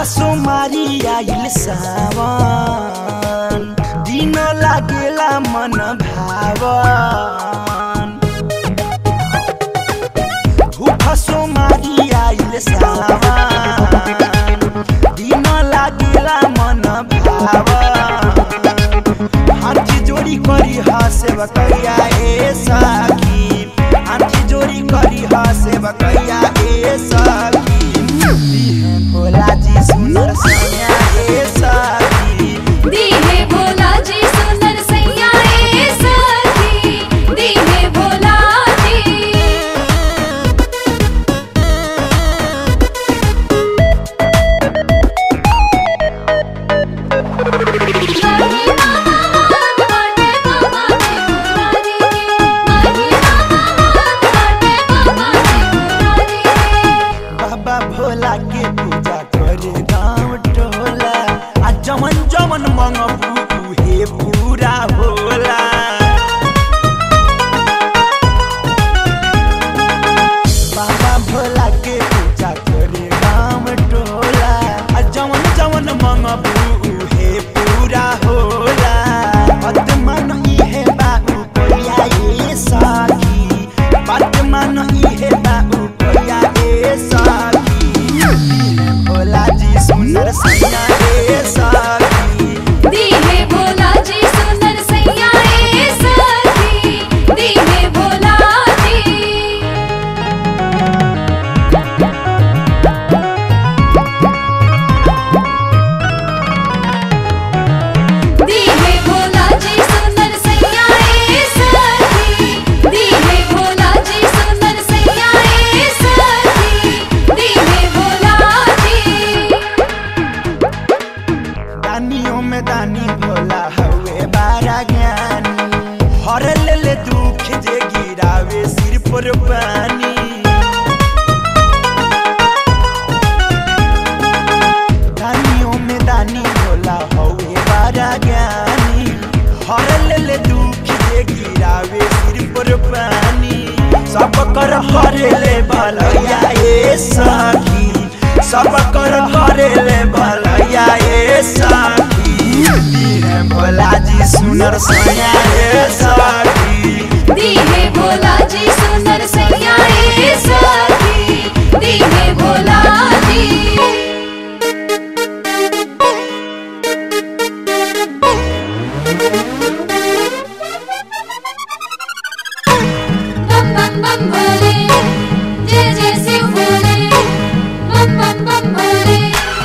सोमारी आइल सावन दिन लागेला मन भावन भूख सोमारी आइल सावन दिन लागेला मन भावन हाथी जोड़ी करी हसे बकैया ए सखी हाथी जोड़ी करी हसे बकैया ए सखी दिहे भोला जी सुनर सैया ए सखी दीहे भोला जी सुंदर सैया ए सखी दीहे भोला जी माही मामा हाथ बाटे बाबा के मुरारी के माही मामा हाथ बाटे बाबा के मुरारी के बाबा भोला के पूजा करे गाँव टोला आ जमन जमन मंगबू उहे पूरा होला बाबा भोला के पूजा करे गाँव टोला आ जमन जमन मंगबू उहे पूरा होला बात मन इहे बाबू कोया ए साखी बात मन इहे बाबू कोया ए साखी भोला जी सुंदर सैया ए साखी दीहे भोला जी सुंदर सैया ए सखी दीहे भोला जी दीहे भोला जी सुंदर सैया ए सखी दीहे भोला जी सुंदर सैया ए सखी दीहे भोला जी दानियों में दानी भोला हवे बारा ज्ञानी हर ले ले दुख जे गिरावे सिर पर पानी दानियों में दानी भोला हवे बारा ज्ञानी हर ले ले दुख जे गिरावे सिर पर पानी सब कर हरे ले भलैया ए सखी सब कर हरे ले भलैया ए सखी दीहे भोला जी सुनर सैया ए सखी दीहे भोला जी सुंदर सैया ए सखी दीहे भोला जी बम बम बम भोले जय जय शिव भोले बम बम बम भोले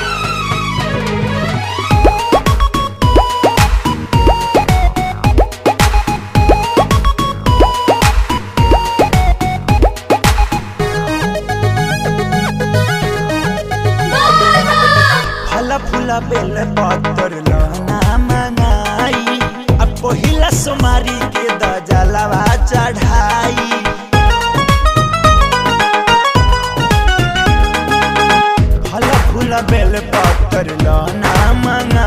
फल फूल बेल पत्तर लहना मंगाई अब पहिला सोमारी के दजलवा चढ़ाई फल फूल बेल पत्तर लहना मंगाई